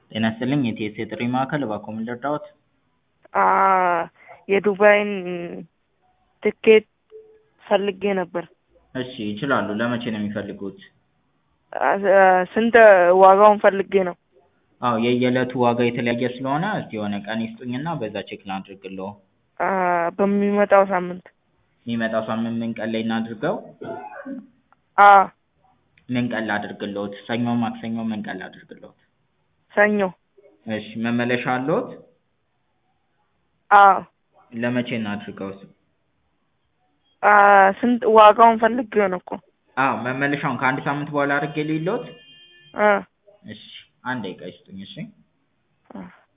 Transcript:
ጤና ይስጥልኝ የቲኤስ የጥሪ ማዕከል እባክዎ ምን ልርዳዎት? የዱባይን ትኬት ፈልጌ ነበር። እሺ ይችላሉ። ለመቼ ነው የሚፈልጉት? ስንት ዋጋውን ፈልጌ ነው። አዎ የየዕለቱ ዋጋ የተለያየ ስለሆነ እስቲ የሆነ ቀን ይስጡኝና በዛ ቼክ ላድርግልዎ። በሚመጣው ሳምንት የሚመጣው ሳምንት ምን ቀን ላይ እናድርገው? አዎ ምን ቀን ላድርግልዎት? ሰኞ፣ ማክሰኞ ምን ቀን ላድርግልዎት? ሰኞ። እሺ መመለሻ አለዎት? አዎ ለመቼ እናድርገው? ስንት ዋጋውን ፈልጌው ነው እኮ። አዎ መመለሻውን ከአንድ ሳምንት በኋላ አድርጌ ልሂድልዎት? እ እሺ አንድ ደቂቃ ይስጡኝ እሺ። እ